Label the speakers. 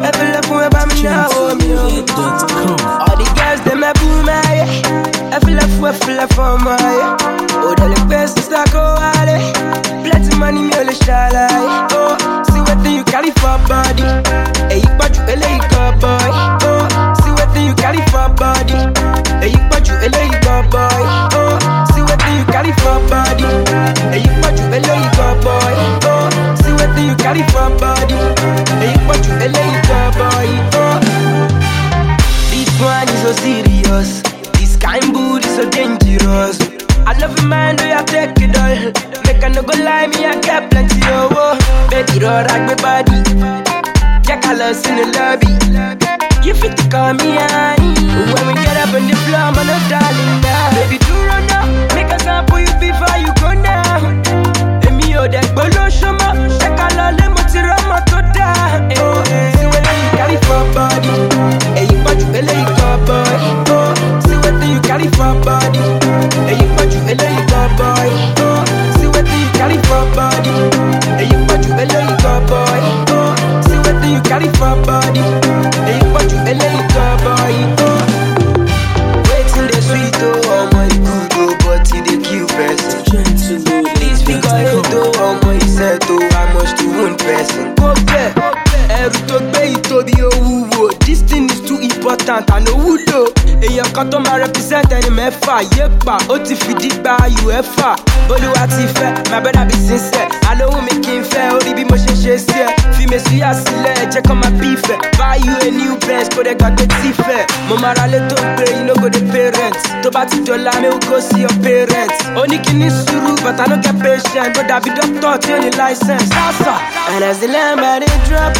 Speaker 1: ẹ fi lẹ fún ẹ bá mi náwó mi o. All the girls dem ẹ bú mi ayé. Ẹ fi lẹ fún ẹ fi lẹ fún ọmọ ayé. Òdà lè pẹ́ sísá kó wálé. Plenty money mi ò lè ṣàlàyé. Oh, see wetin you carry for body. Èyí pọ̀jù eléyìí gan boy. Oh, see wetin you carry for body. Èyí pọ̀jù eléyìí gan boy. Oh, see wetin you carry for body. Èyí pọ̀jù eléyìí gan boy. Oh, see wetin you carry for body. Èyí pọ̀jù eléyìí gan boy. Oh. This one is so serious. This kind booty so dangerous. I love a man, do you take it all? Make a no go lie, me I get plenty of oh. Baby, roll like my body. Jack I love in the lobby. You fit to call me honey. When we get up on the floor, man, I'm darling now. Baby, do run now. Make a sample you before you go now. Èmi ò dẹ̀ gbóló ṣọmọ, ṣé ká lọ lé mo ti rọ́mọ tó dáa. Oh, see wetin you carry for body. Èyí pọ̀jù eléyìí kan boy. Oh, see wetin you carry for body. Èyí pọ̀jù eléyìí kan boy. Oh, see wetin you carry for body. Èyí pọ̀jù eléyìí kan boy. Oh, see wetin you carry for body. Èyí pọ̀jù eléyìí kan boy. Oh, wetin dey sweet oh, ọmọ e good oh, but e dey kill person. This figure eight oh, ọmọ iṣẹ́ tó how much to wound person. Kó bẹ́ẹ̀, ẹrù tó gbé ìtóbi owúwo. This thing is too important and owúlò. Èèyàn kan tó máa represent ẹni mẹ́fà yépa ó ti fìdí gba UEFA. Olúwa ti fẹ́, my brother be sincere. Àlóhùn mi kì í fẹ́ orí bí mo ṣe ṣe sí ẹ. Fi mèsìyà sílẹ̀ jẹ́ kó máa bí ìfẹ́. Buy you a new Benz kó dẹ̀ gbàgbé tí fẹ́. Mo máa ra lé tó gbé you no go dey parent. Tó bá ti dọ̀la mi ò go see your parents. Ó ní kí ní sùúrù but I no get patient. Bó dàbí dókítà tí ó ní license. Sásà. And as the lamb I dey drop,